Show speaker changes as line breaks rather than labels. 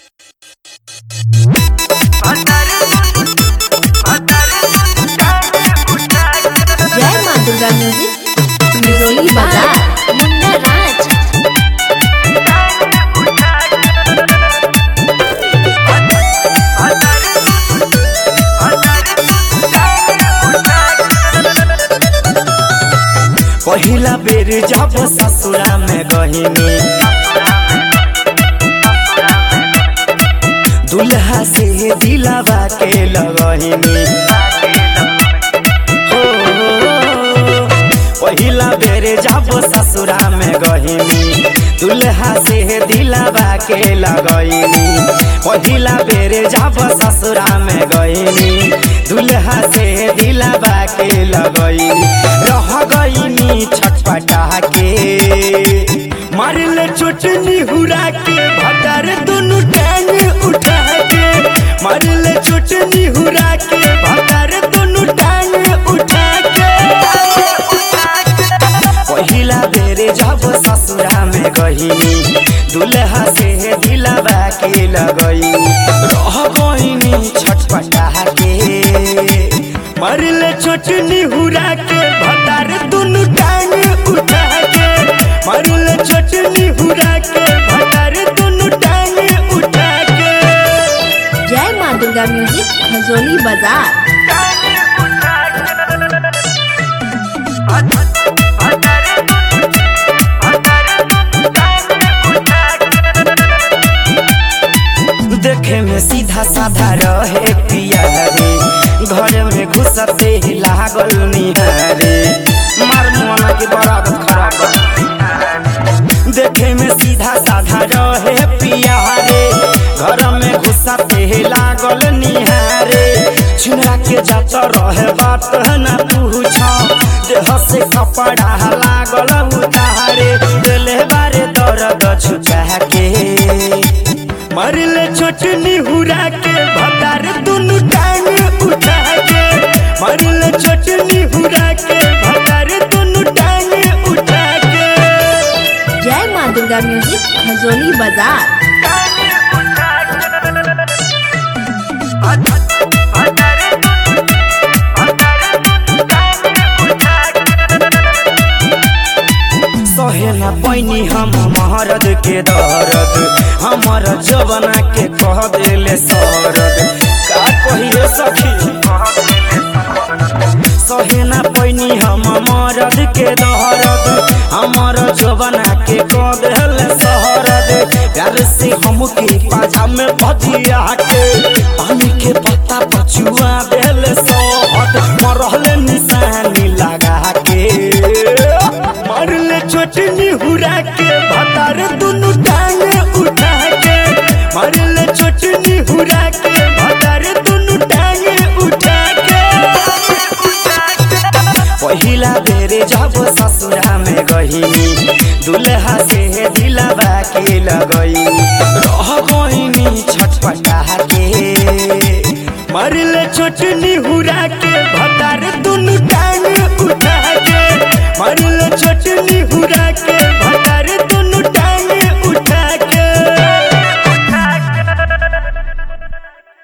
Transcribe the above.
जय माँ दुर्गा म्यूजिक बिरोली बाजार मुन्ना राज
पहिला बेर जब ससुरा में गहिनी दुल्हा से दिलावा के लगहिनी हो, पहिला बेर जब ससुरा में गहिनी दुल्हा से दिलावा के लगहिनी पहिला बेर जब ससुरा में गहिनी दुल्हा से दिलावा के लगहिनी रह गईनी छटपटा के मारले चोटनी हुरा के भटार दोनों टांग उठा के मारले चोटनी हुरा के भटार दोनों टांग उठा के पहिला बेरे जब ससुरा में गहिनी दुल्हा से दिलवा के लगईनी रह गईनी छटपटा के मरले चोटनी हुरा के भतार दुनु टांग उठा के मरले चोटनी हुरा के भतार दुनु टांग उठा के
जय माँ दुर्गा म्यूजिक खजोली बाजार
देखे में सीधा साधा रहे पिया रे घर में घुसते ही लागल निहारे मार मोना के बराबर खराब देखे में सीधा साधा रहे पिया रे घर में घुसते ही लागल निहारे छिनरा के जात रहे बात न पूछ देह से कपड़ा लागल उतारे दिले बारे दर्द छुचा के मरले चोटनी हुरा के भतार दुनु टांग उठा के मरले चोटनी हुरा के भतार दुनु टांग उठा के
जय माँ दुर्गा म्यूजिक खजोली बाजार
सहे न पैनी हम महरद के दर्द हमर जवना के कह देले सरद का कहिए सखी सहे न पैनी हम मरद के दहरद हमर जवना के कह देले सहरद प्यार से हमके पाजा में भजिया के पानी के पत्ता पछुआ देले सहद मरहले निशानी लगा के मरले चोटनी हुरा के भतार दुनु टांग उठा के मरले चोटनी हुरा के भतार दुनु टांग उठा के पहिला बेरे जब ससुरा में गहिनी दुल्हा से दिलवा के लगईनी रह गईनी छटपटा के मरले चोटनी हुरा के